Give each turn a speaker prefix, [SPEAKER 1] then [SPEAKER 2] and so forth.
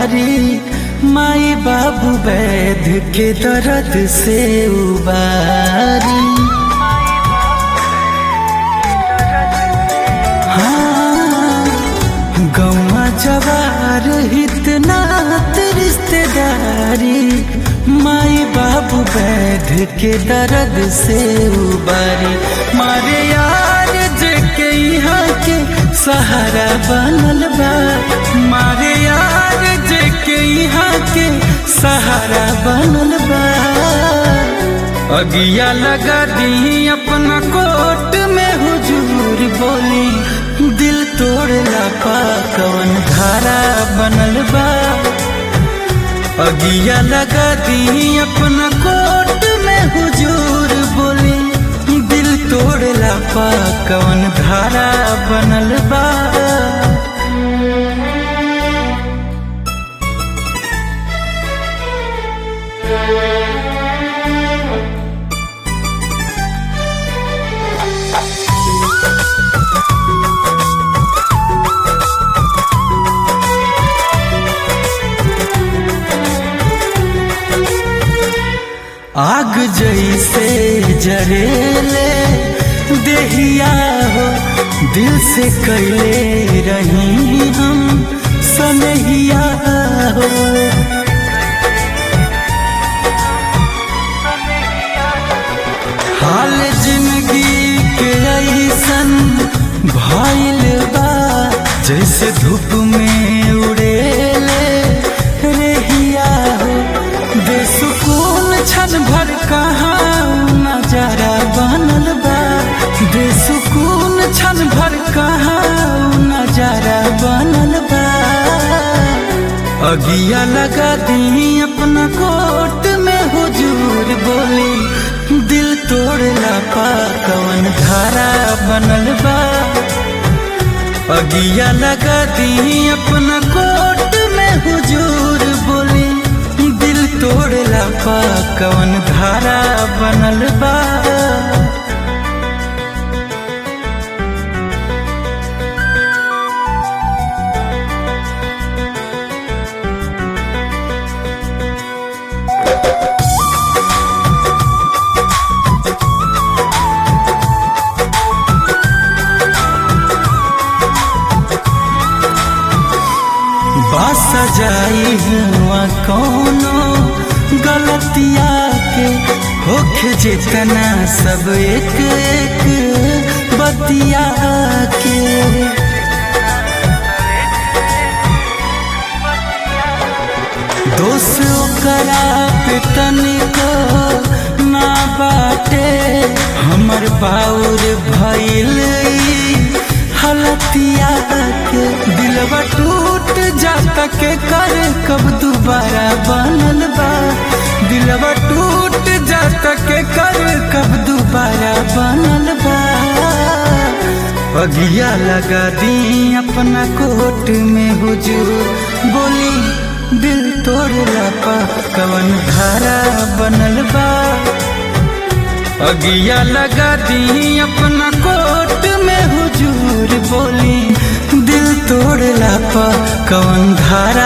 [SPEAKER 1] बारी माई बाबू वैध के दर्द से उबारी हाँ, गौवा जवार इतना रिश्तेदारी माई बाबू वैध के दर्द से उबारी मारे यार जेके यहाँ के सहारा बनल बा मारे यार जेके यहाँ के सहारा बनल बा अगिया लगा दी अपना कोट में हुजूर बोली दिल तोड़ला पा कवन धारा बनल बा अगिया लगा दी अपना कोट में हुजूर बोली दिल तोड़ला पा कवन धारा बनल बा आग जैसे जरेले देहिया हो दिल से कैले रही हम सनहिया हो हाल जिंदगी के ऐसन भइल बा जैसे धूप में उड़ेले रेहिया हो बेसुकून क्षण भर कहाँ नजारा बनल बा बेसुकून क्षण भर कहाँ नजारा बनल बा अगिया लगा दी अपना कोट में हुजूर बोली दिल तोड़ला पा कवन धारा बनल बा अगिया लगा दी अपना कोट में हुजूर बोली दिल तोड़ला पा कवन धारा बनल बा बस जाई हुआ कोनो गलतिया के होख जितना सब एक एक बतिया के दोष ओकरा पे तनिको ना बाटे हमर बाउर भइल हलतिया के दिलवा टूट जाता के कर कब दोबारा बनल बा दिलवा टूट जाता के कर कब दोबारा बनल बा अगिया लगा दी अपना कोट में हुजूर बोली दिल तोड़ला पा कवन धारा बनल बा अगिया लगा दी अपना कोट में हुजूर बोली दिल तोड़ला पा कवन धारा